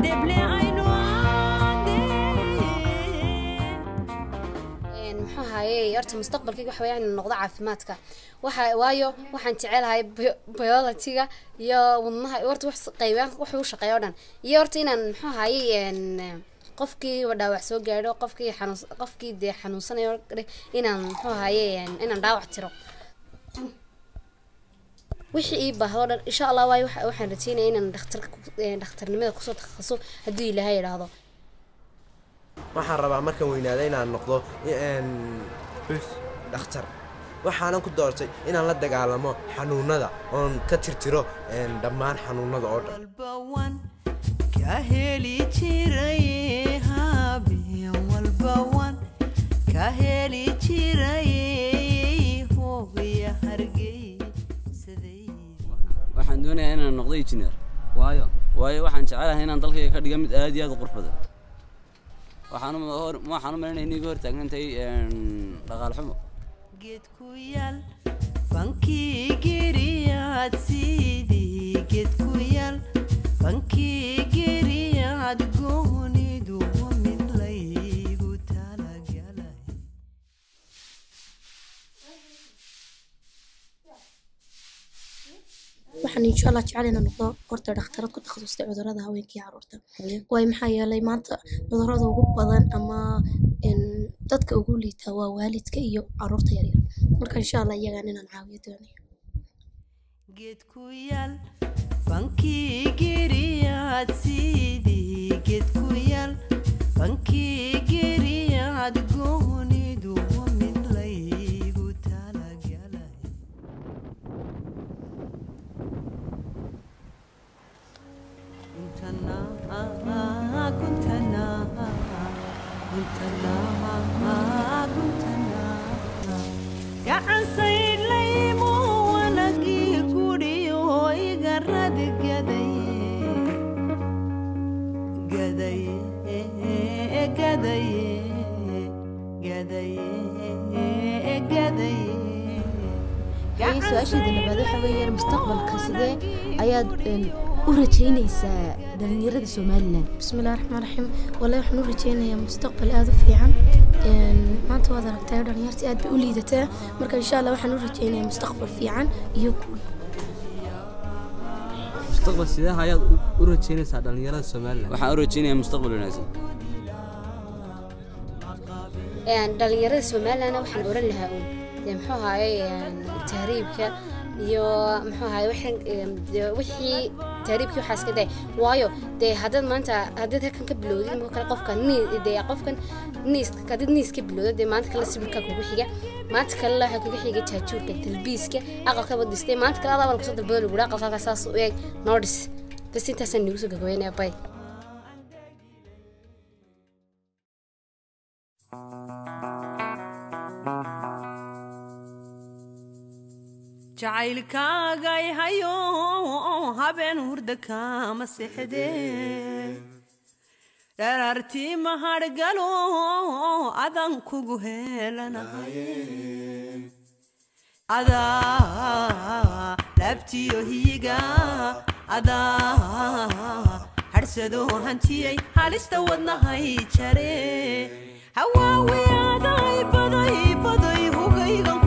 deble aynu Een, muxuu ahaye horta mustaqbalkayga waxa weeyaan inuu noqdo caafimaadka waxa waayo waxaan jecelahay bio- biologyga iyo wadnaha horta wax qaybaan wuxuu u shaqeeya oo dhan iyo horta inaan muxuu ahaye een, qofkii dhaawac soo gaadho qofkii xanuun qofkii dee xanuunsanayo inaan muxuu ahaye een, inaan dhaawac tiro wixii ii baahdo o dhan insha allah waayo waxa- waxaan rajeynaya inaan dhakhtar dhakhtarnimada kusoo takhaso hadduu ilaahay idhaahdo waxaan rabaa markaan weynaada inaan noqdo een, dhakhtar waxaanan ku doortay inaan la dagaalamo xanuunada oon ka tirtiro een, dhammaan xanuunada oo dhan walbawan ka heli jiray habeen walbawan ka heli jiray hooya hargeysaday waxaan doonayaa inaan noqdo engineer waayo waayo waxaan jecelahay inaan dalkayga ka dhiga mid aad iyo aad u qurux badan waxaan u hor waxaan u malinaya inay iga hortaagan tahay een, dhaqaale xumo geed ku yaal bankii geriyaad sidii geed ku yaal bankii geriyaad goonidu mid laygu talagalay waxaan insha allah jecel inaan noqdo horta dhakhtarad ku takhasustay cudurrada haweenka iyo caruurta waayo maxaa yeelay maanta cudurrada ugu badan ama een, dadka ugu liita waa waalidka iyo caruurta yaryar marka insha allah iyagaan inaan caawiyo doonaya geed ku yaal bankii geriyaad sidii geed ku yaal bankii geriyaad goonidu mid laygu talagalay kuntana kuntana kuntana kuntana gacan saydhlaymo wanagii gudhiyo iga rad gadaye gadaye gadaye gadaye gadaye Haye, su-aasheeda labaad waxa weeyaan mustaqbalka sidee ayaad een, u rajaynaysaa dhalinyarada somalilan bismillahi raxmaan raxiim wallahi waxaan u rajeynayaa mustaqbal aada u fiican Een, maanta waad aragtaa dhalinyarta aad bay u liidataa marka insha allah waxaan u rajeynayaa mustaqbal fiican iyo guul mustaqbal sidee ayaad u- u rajaynaysaa dhallinyarada somalilan waxaan u rajeynayaa mustaqbal wanaagsan Een, dhalinyarada somalilandna waxaan oran lahaa uun dee muxuu ahaye een, tahriibka iyo muxuu ahaye wixii een, dee wixii tahriibkii waxaa iska day waayo dee haddaad maanta haddaad halkan ka bilowdid ma kale qofka nii dee qofkan niis haddaad niis ka bilowdo dee maanta kale sibirkaa kugu xiga maanta kale waxaa kugu xiga jaajuurka talbiiska aqalka badistay maanta kale adaa walka soo dalbado lagu dhaha aqalkaaga saas u eeg noo dhis bas intaasaan nagu soo gagabeynaya bay jacaylkaagay hayo habeen hurda kama sexdee dharartii mahadhgalo adan kugu helanahay adaa laabtiyo hiyiga adaa hadhsado hantiyey halista wadnahay jare hawaawi aday baday baday hugaygan